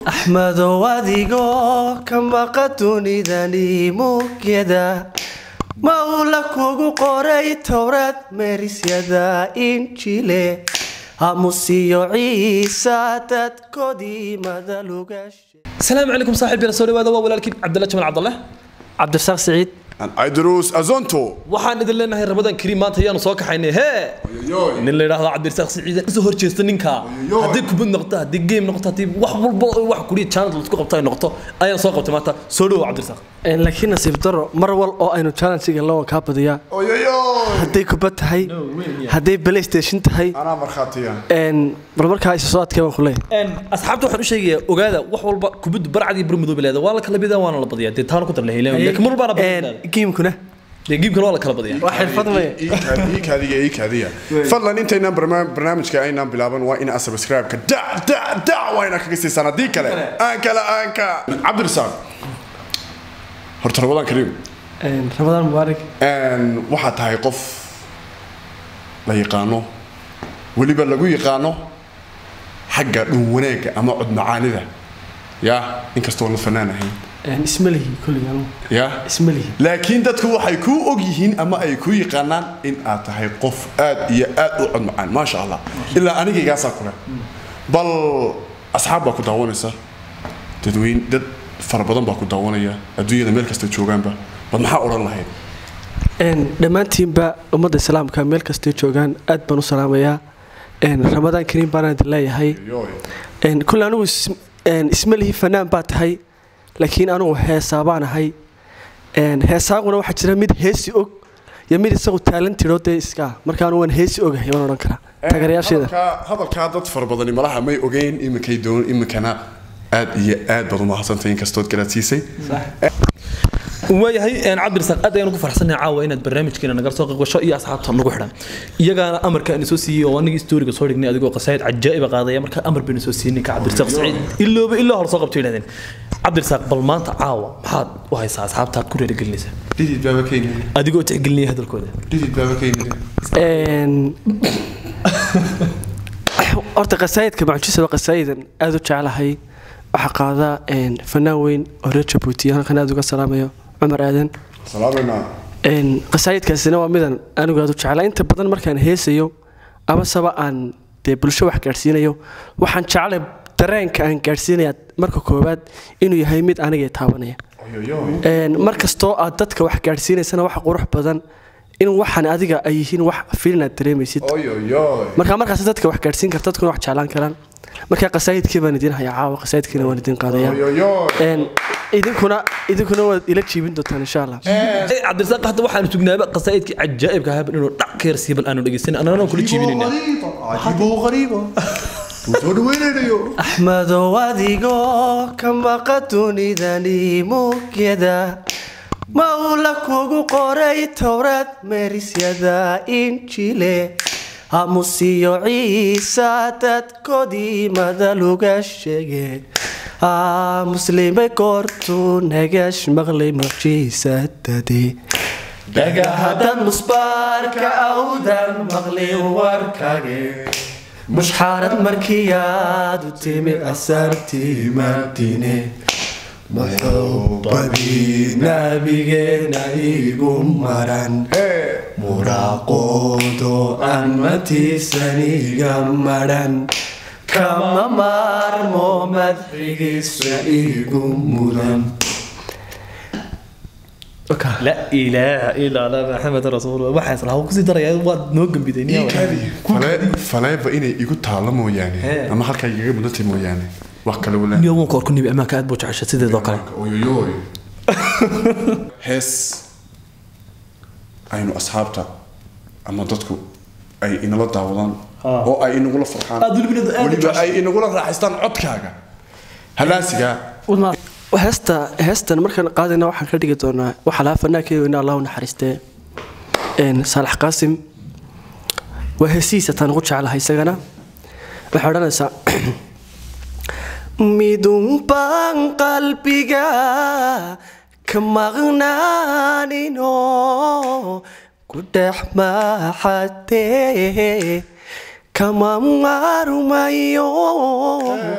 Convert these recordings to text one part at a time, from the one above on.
axmedow adigoo ka maqa dunidani mugyada mawla kugu qoray towrad meerisyada injile hamusiyo ciisa dadkoodii madaluga السلام عليكم صاحب بلا سوري هذا هو ولكن عبد الله جمال عبد الله cabdirasaaq siciid idrus azonto waxaan idin leenahay ramadan kariim maanta ayaanu soo kaxaynay hee nin la yidhaahdo cabdirasaaq siciid kasoo horjeesta ninka haddii kubad noqoto haddii game noqoto haddii wax walba oo wax kuriya channel laisku qabto ay noqoto ayaan soo qabtay maanta soo dhowo cabdirasaaq laakiin nasiib daro mar wal oo aynu challenge-ga lawa kaa badiyaa hadday kubad tahay hadday playstation tahay anaa markhaatiya bal markaa isa soo adkee baan ku leeyahay asxaabta waxaan u sheegayaa ogaada wax walba kubaddu barcad iyo burmudoob leeda waa la kala bidaa waana la badiyaa dee taana ku dar lahaylaa laakiin mar walbaana badiyaa giimkuna dee giimkan waa la kala badiyaa waa xirfad maya ii kaadiya ii kaadiya fadlan intaynaan barnaam- barnaamijka aynaan bilaaban waa ina subscribe-ka da da da waa inaa kaga siisaan haddii kale aan kale aan ka cabdirasaaq horta ramadan kariim ramadaan mubaarak waxaa tahay qof la yaqaano weliba lagu yaqaano xagga dhun wanaagga ama cod macaanida ya inkastoo la fanaan ahayn isma lihi kulliga anugu ya isma lihi laakiin dadku waxay kuu og yihiin ama ay kuu yaqaanaan in aad tahay qof aad iyo aad u cod macaan maasha allah ilaa anigaygaasaa kule bal asxaab baa ku daawanaysa dadweyn dad fara badan baa ku daawanaya adduunyada meel kasta joogaanba bal maxaa odhan lahayd dhammaantiinba ummadda islaamka meel kastay joogaan aad baan u salaamayaa ramadaan kariim baana idin leeyahay kulle anigu is- isma lihi fanaan baa tahay laakiin anugu heesaa baan ahay heesaaguna waxaa jira mid heesi og iyo mid isagu taalantidho dee iska marka anu waan heesi ogahay waan odhan karaa taageerayaasheeda hadalkaa hadalkaa dad fara badani malaha may ogeyn iminkay doon iminkana aad iyo aad baad umahadsantahay inkastood garaadsiisay waayahay cabdirasaaq aad ayaan ugu farxsanahay caawa inaad barnaamijkeena nagala soo qaqbasho iyo asxaabta nagu xidhan iyagaana amarka aan soo siiyey oo anigii stooriga soo dhignay adigoo qasaayid cajaa'iba qaadaya markaa amar bayna soo siiyey ninka cabdirasaaq saciid ilooba ilaa hor soo qabto yidhahdeen cabdirasaaq bal maanta caawa maxaad u haysaa asxaabta aad ku reerigelinaysaa dhidid baaba ka yimid adigoo tixgelinaya hadalkooda dhidid baaba ka yimid horta qasaayidka macjisa waa qasaayidan aada u jeclahay waxaa qaada fanaan weyn oo reer jabuuti halkan aada uga salaamayo cumar aadan salaamayna qasaayidkaasina waa midan anigu aad u jeclaa inta badan markaan heesayo amaseba aan dee bulsho wax gaadhsiinayo waxaan jeclay dareenka aan gaadhsiinaya marka koowaad inuu yahay mid aniga taabanaya mar kastoo aad dadka wax gaadhsiinaysana waxa qurux badan in waxaan adiga ay yihiin wax filin aad dareemaysid marka markaas dadka wax gaadhsiin karta dadkuna wax jeclaan karaan marka qasaayidkii baan idiin hayaa caawa qasaayidkiina waan idiin qaadayaa idinkuna idinkuna waad ila jiibin doontaan insha allah cabdirasaaq hadda waxaanu sugnaaba qasaa'idkii cajaa'ibka ahaa inuu dhac ka yarsiiya bal aanu dhegeysan annagana kula jiibinayna axmedow adigoo ka maqa dunidani mugyada mawla kugu qoray towrad meerisyada injile hamusiyo ciisa dadkoodii madaluga sheegeen muslimay goortuu nagash maqlay mucjiisadadii dhagahadad musbaarka awdan maqlin warkage mushxaarad markiyaad u timi asartii madine muxubadii nabigeena igu maran muraaqoodo aan matiisaniga maran kama maarmo madxigiisa igu mudan la ilaaha ilaa allah maxamed rasuul waxaas lahaa kusii daraya waad noo gambiday faleeba inay igu taalo mooyaane ama halkaa igaga mudantay mooyaane wax kale wala niyo wanka orku nibi amaanka aad buu jecesha sideedoo kale oyoyoy hees aynu asxaabta ama dadku ay inala daawadaan oo ay inagula farxaan Aad weliba aad u weliba ay inagula raaxaystaan codkaaga halaasiga heesta heestan markaan qaadayna waxaan ka dhigi doonaa waxaa lahaa fanaankeedu in allah u naxariistee saalax qaasim waa heesihiisa taan ugu jeclahay isagana waxay odhanaysaa midun baan qalbiga ka maqnaanino ku dhex maaxatee kama maarmayo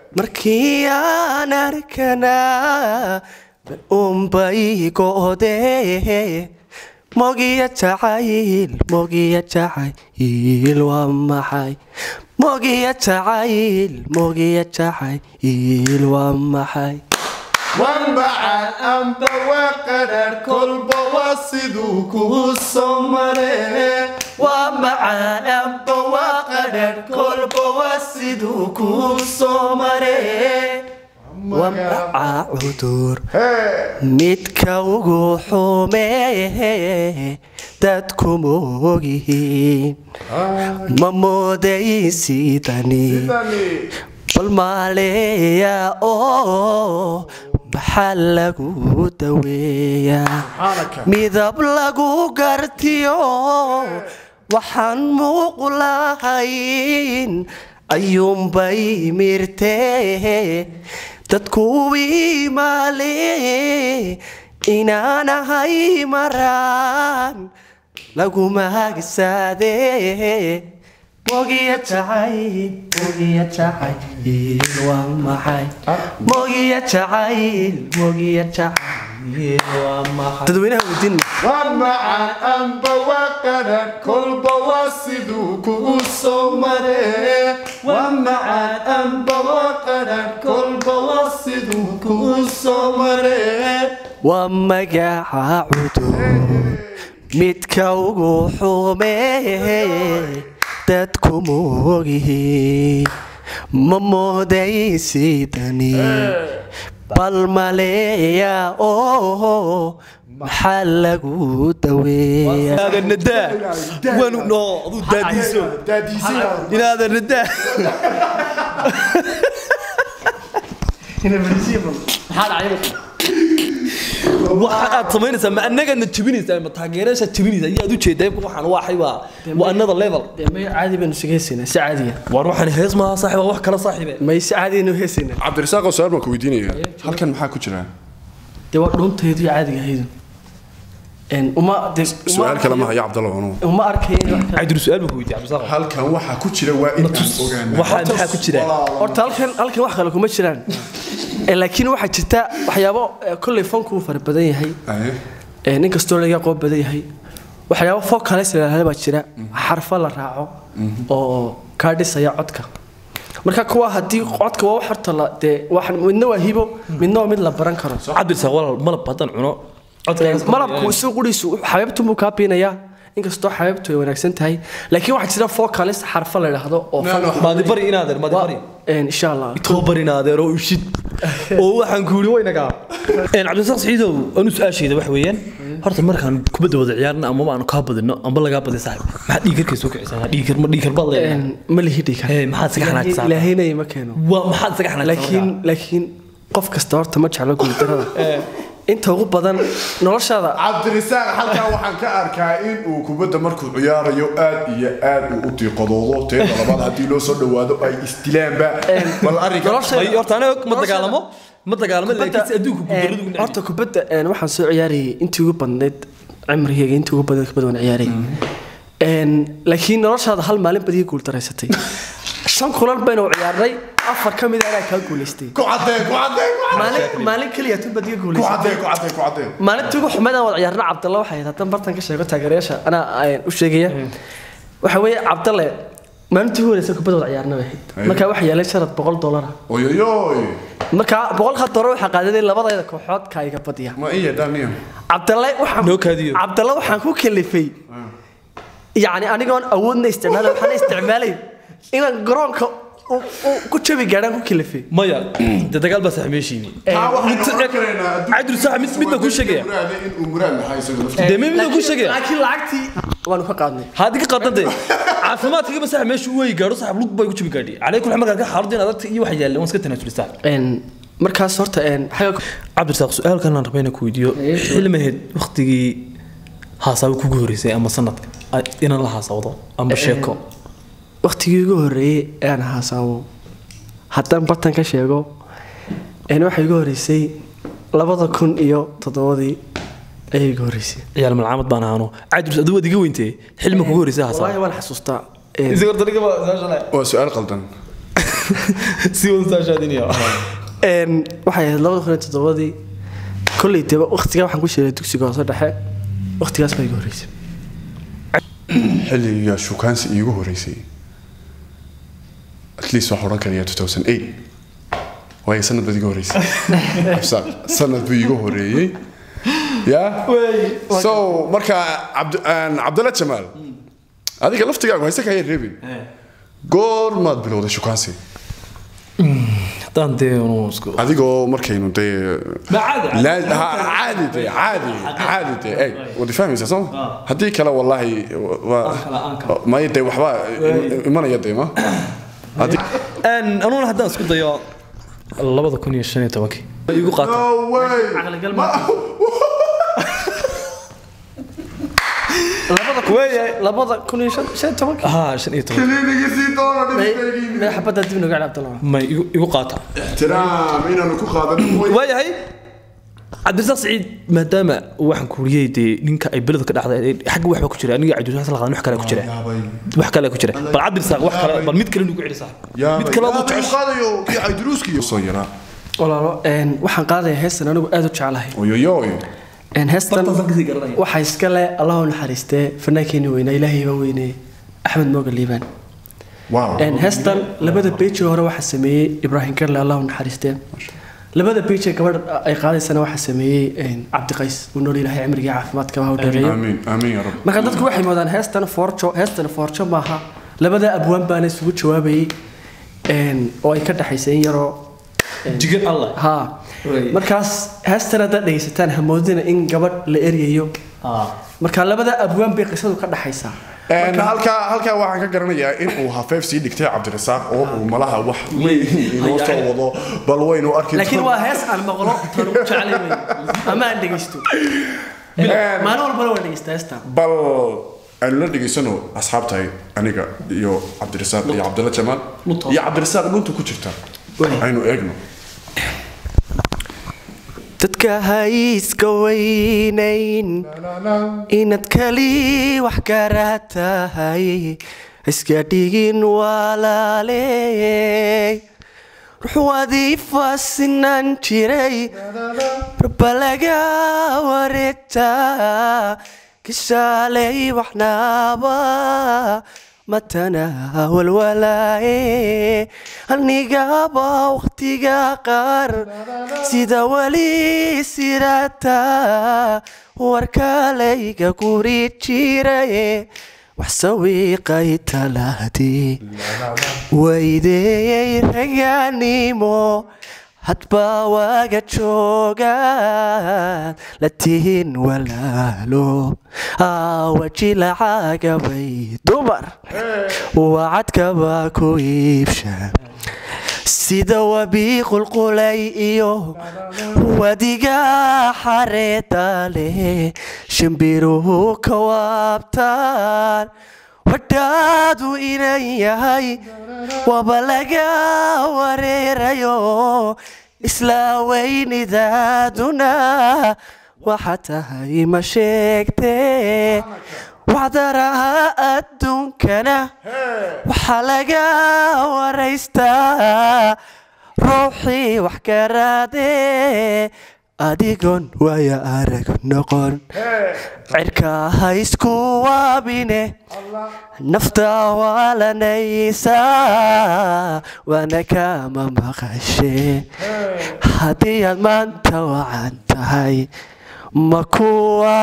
markii aan arkanaa unbay go'dee mogiya jacayl mogiya jacayl waa maxay mogiya jacayl mogiya jacayl waa maxay wanbacaan amba waa qadhaadh kolba waa siduu kugu soo maree waa macaan amba waa qadhadh kolba waa siduu kuu soo maree waa macaa cudur midka ugu xumee dadku moogyihiin ma moodayin sidani bal maaleeya oo maxaa lagu daweeyaa midab lagu gartiyo waxaan muuq lahayn ayuunbay mirtee dadku imaale inaan ahay maraan laguma hagsaadee mogiya jacayl mogiya jacayl waa maxay mogiya jacayl mogiya jacayl waa maxay dadweynaha weydiin wanbacaan amba waa qadhaadh kolba waa siduu kugu soo maree wanbacaan amba waa qadhaadh kolba waa siduu kugu soo maree waa magaca cudur midka ugu xumee dadku moogyihiin ma moodayin sidani bal maleeya oo maxaa lagu daweeyaa inaadan nadaa waanu no aduu daadiiso daadiisay inaadan nadaa waxa aad samaynaysaa ma annagaadna jebinaysaa ma taageerashaa jebinaysa ayaad ujeedaa waxaan waxay waa waa another level may caadi baynu isaga heesaynaa si caadiya waar waxaan hees maaha saaxiba wax kala saaxiibe may si caadiyanu heesaynaa cabdirasaaqoo su-aal baan ku weydiinaya halkan maxaa ku jira dee waa dhuunteedu iyo caadiga ahaydu Een, uma dee uma su-aal kale ma arkayo- haya cabdalla anugu uma arkayo in wax kale- cabdir su-aal buu ku weydiiyey cabdisaaq halkan waxaa ku jira waa in aan ogaana waxaa maxaa ku jira horta halkan halkan wax kale kuma jiraan Ee, laakiin waxaa jirta waxyaabo ee, kolley fanku uu fara badan yahay Aye. Ee, nin kastoo laga qoob badan yahay waxyaabo focus la baa jira xarfo la raaco oo kaa dhisaya codka marka kuwa haddii codka waa wax horta la dee wax midna waa hibo midna waa mid la baran karo cabdirsaaq walaal malab haddaan cuno codka malabku isagu quriisu xabeebtunbuu kaa biinayaa inkastoo xabeebtu ay wanaagsan tahay laakiin waxaa jira focus xarfo la idhaahdo oo No, no. maadi bari inaadeer maadi bari Een, insha allah tobar inaadeer oo ushid oo waxaan ku yidhi waynagaa cabdisaaq saciidow anu su-aashayda wax weeyaan horta markaan kubadda wada ciyaarna amaba aanu kaa badino amba lagaa badiy saaxib maxaa dhiigarkay soo kicisaa dhiigar ma dhiigar baad leedahay Een, ma lihi dhigan Ee, maxaad isaga xanaaqsan? ilaahaynay ma keeno waa maxaad isaga xanaaqsan laakiin laakiin qof kasta horta ma jeclo guuldarada inta ugu badan noloshaada cabdirasaaq halkan waxaan ka arkaa in uu kubadda markuu ciyaarayo aad iyo aad uu u diiqadoodo teeda labaad haddii loo soo dhowaado ay isdilaanba bal arrinka nolosha- Ay, horta aniga ma dagaalamo ma dagaalamo laakiin si adduunku guuldaradu ugu neceb horta kubadda een, waxaan soo ciyaarayay intii ugu badnayd cimrigayga intii ugu badnayd kubadda waan ciyaarayay Een, laakiin noloshaada hal maalin bad ii guuldareysatay shan kulan baynu ciyaarnay afar ka mid a anaa kaa guulaystay ku cadee ku cadee ku cadee maalin maalin keliya tun bad iga ku guulaysatay cadee ku cadee ku cadee maalintii ugu xumeed aan wada ciyaarna cabdalle waxay ahayd haddaan bartan ka sheego taageerayaasha anaa ayaan u sheegaya waxa weeye cabdalle maalintii ugu horeysa kubadda wada ciyaarna bay ahayd markaa waxaa yeelay sharad boqol dollara oyoyoy markaa boqolka dollar waxaa qaadaday labadayda kooxood kaa iga badiya ma iya dhaniyo cabdalle waxaan Noo kaadiyo. cabdalle waxaan ku kalifay yacni anigoon awoodna isticmaalay waxaan isticmaalay inaan garoonka u- u- ku jabi gaadhaan ku kalifay maya de dagaal baa sax meeshiini taa waxaynu oran karaynaa cabdir sax mid mid baan kuu sheegaya muraade in uu muraad lahaa isaga laftiisa dee mid mid baan kuu sheegaya laakiin lacagtii waanu ka qaadnay haddii ka qaadante caafimaadkaga sax meesha u weyi gaadho sax lug bay ku jibi gaadhi calay kul markaa ka xaaladda in adagta iyo waxa yaaleen waan iska tanaasulista Een, markaas horta een, xagga cabdirsaaq su-aalkan aan rabay inaan ku weydiiyo xilmaheed waktigii haasaabo kugu horeysay ama sanadka ay- inaan la haasawdo amba sheeko waqtigii ugu horreeyey ee aan haasaabo haddaan bartan ka sheego een waxay igu horreysay labada kun iyo toddobadii ayay igu horreysay ciyaal malcaamad baan ahaano cabdirs aduu waad iga weyntee xilma kugu horeysay wallaahi haasaabo waan xasuustaa Een, waa su-aal qaldan si wadaashaadinaya Een, waxay ahayd labada kun iyo toddobadii kolley deba waqtigaa waxaan ku sheegay dugsiga hoose dhexe waqtigaas baa iga horreysay xilliga shukaansi iigu horeysay at least waxaan odhan karayaa 2008 waayo sanad baad iga horeysay absaaq sanad buu iiga horeeyey ya so marka Cabd- aan cabdalla jamaal adiga laftigaagu hayse kaya reebin goormaad bilowday shukaansi haddaan dee unu isku adigoo markaynu dee Ma caadi, La- ha- caadi dee caadi caadi dee eeg wadi fahmaysaa soo haddii kale wallaahi waa maya dee waxbaa im- imanaya dee ma Haddii- anuguna haddaan isku dayo labada kun iyo shan iyo tobankii igu qaata No way! caqligal ma labada kun iyo shan shan iyo tobankii haa shan iyo toban Kiliinigii sii doona dhibkeygii. madax xabadda dib nooga cabdalla may igu igu qaata Ixtiraam inaanu ku qaadanin mooye. waayahay cabdirasaaq saciid maadaama waxaan kuuriyey dee ninka ay beleda ka dhacday xagga waxba ku jira aniga cabdirasaaq la qaadan wax kale ku jira Yaabay. wax kale ku jira bal cabdirasaaq wax kale bal mid kale nugu celi sax Yaabay. mid kale aduu Yaabay, jeceshay qaadayo kii Caydiruuskiyo. Soo yaraa. walaalo een, waxaan qaadayaa heestan anigu aad u jeclahay Oyoyoy. Een, heestan waxaa iska leh allahu naxariistee fanaankeenii weynaa ilaahay baa weynee axmed mooga liibaan Wow. Een, heestan labada beejii hore waxaa sameeyey ibraahim garle allahu naxariistee labada beejee gabadh ay qaadaysana waxaa sameeyey een, cabdiqays uu nool ilaahay cimrigii caafimaadka ha u dheereeyo Amiin, amiin ya Rabbi. marka dadku waxay moodaan heestan foorjo heestan foorjo maaha labada abwaan baana isugu jawaabayay een, oo ay ka dhexaysay in yaroo een, jigan allah ha Right. markaas heestan haddaad dhegaysataan hamoodina in gabadh la eryayo marka labada abwaan bay qisadu ka dhaxaysaa Een, halkaa halkaa waxaan ka garanayaa in uu hafeef sii dhigtay cabdirasaaq oo uu malaha wax weyn inoo soo wado bal waynu arki laakiin waa hees aan maqlo tan ugu jeclay wey ama aan dhegaysto maalin walbana waan dhegaystaa heestan bal aynu la dhegaysano asxaabtahay aniga iyo cabdirasaaq iyo cabdalla jamaal Lunta. iyo cabdirasaaq dhunta ku jirta aynu eegno dadka hayska weynayn inaad kali wax kara tahay iska dhigin walaaley ruux wadiifasinan jiray raba laga wareegtaa kishaaley waxnaaba matana walwalaaye anigaba waqtiga qaar sida weli sirata warkalayga guri jiraye wax sawiiqay talaadii waydeeyey raganimo hadba waaga joogaan la tihin walaalo awaji lacagabay dumar wacadkaba ku iibsha sida wabi qulqulay iyo wadiga xareeda leh shimbiruhu ka waabtaan wadhaadu inan yahay waba laga wareerayo isla weynidaaduna waxa tahay ma sheegtee waxdaraha adduunkana waxaa laga waraystaa ruuxii wax garaadee adigoon waaya arag noqon cirka ha isku waabine nafta waalanaysaa waana kama maqashee haddii aad maanta wacan tahay ma kuwa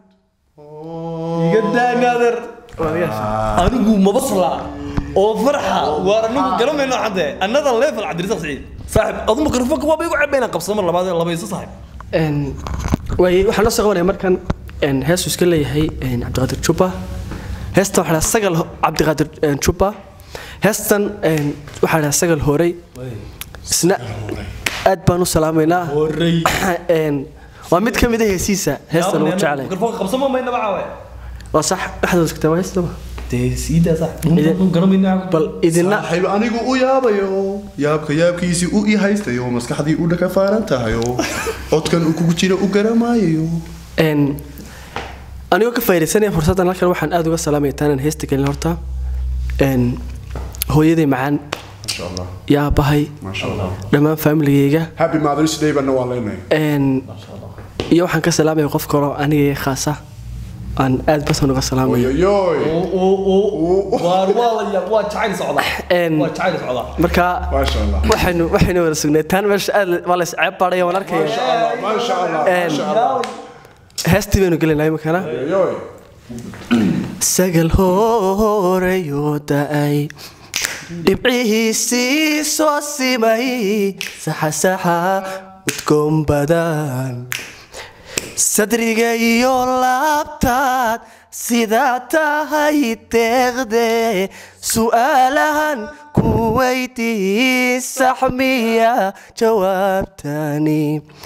anigu mabasla oo farxa waar anigu garamayno cadde another level cabdirasaaq saciid saaxib adu mikrofoonka waaba igu cabayna qabsado mar labaad laba isa saaxib Een, waay waxaan la soo qabanaya markan een, heesuu iska leeyahay een, cabdiqaadir juba heestan waxaa dhaha sagal ho- cabdiqaadir een, juba heestan een, waxaa dhaha sagal horey isna aad baan u salaamaynaa horey Een, waa mid ka mid a heesiisa heestan ugu jeclay mikrofoonka qabsamo mayna bacaawe waa sax dhexdooda kitaab heestaba dee siidaa saaxib dhunta garamayna bal idina saaxiib anigu u yaabayo yaabka yaabkiisii u ii haystayo maskaxdii u dhaka faaran tahayo codkan uu kugu jira u garamaayayo een, anigoo ka faaidaysanaya fursaddan halkan waxaan aad uga salaamaya taanaan heesta gelin horta een, hooyaday macaan maasha allah iyo aabbahay maasha allah dhammaan faamiligayga happy mothers day bana waa leenahay Een, iyo waxaan ka salaamaya qof kaloo aniga khaasa aan aad basan uga salaamayo oyoyoy waar waa la yaab waa jacayl socdaa Een, waa jacayl socdaa marka maasha allah waxaynu waxaynu wada sugnay taan meesha aad waa la isceeb baadhaya waan arkaya maasha allah Een, maasha allah heestii baynu gelinaa imikana oyoyoy sagal horeyoo da'ay dhibcihiisii soo simay saxasaxa udgoon badan sadriga iyo laabtaad sidaa tahay deeqde su'aalahan ku weydii saxmiya jawaabtani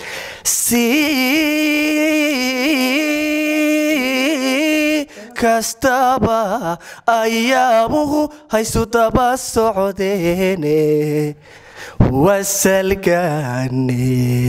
si kastaba ayaabuhu haysu daba socdeene wasalgaane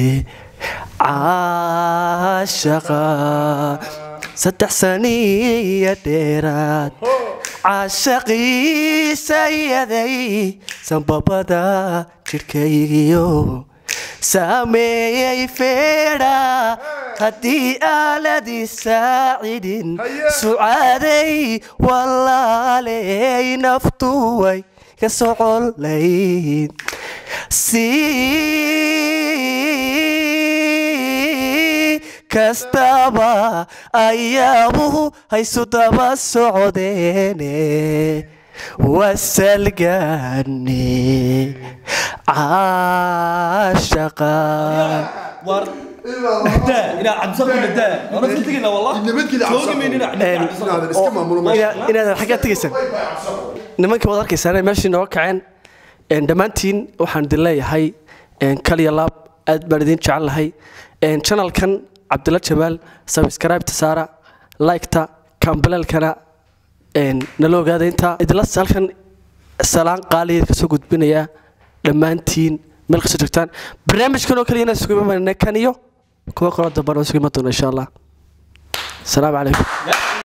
caashaqa saddex saniya dheeraad caashaqiisa yaday sanbabada jidhkaygiyo saameeyey feedha haddii aaladii saacidin sucaaday walaaley naftuway ka soconlayd si kastaba ayaabuhu haysu daba socdeene wasalgaane caashaqa waar daa inaa cabdisaku daa waan iska tegayna wallah Nabadgelyo, joogi cabdisaku. maynina inaadan iska maamulo meesha Ina- inaadan xaggaa tegaysaan nimankii waad arkaysaan meeshii nooga kaceen Een, dhammaantiin waxaan idin leeyahay een, kaliya laab aad baan idin jecel lahay Een, channelkan cabdilla jamaal subscribe-ta saara like-ta kambalelkana een, nala ogaada intaa idinla halkan salaan qaaliya kasoo gudbinaya dhammaantiin meel kastoo joogtaan barnaamijkan oo kaliya inaan isugu imaanay kan iyo kuwa kaloo dambana isugu iman doona insha allah asalaamu calaykum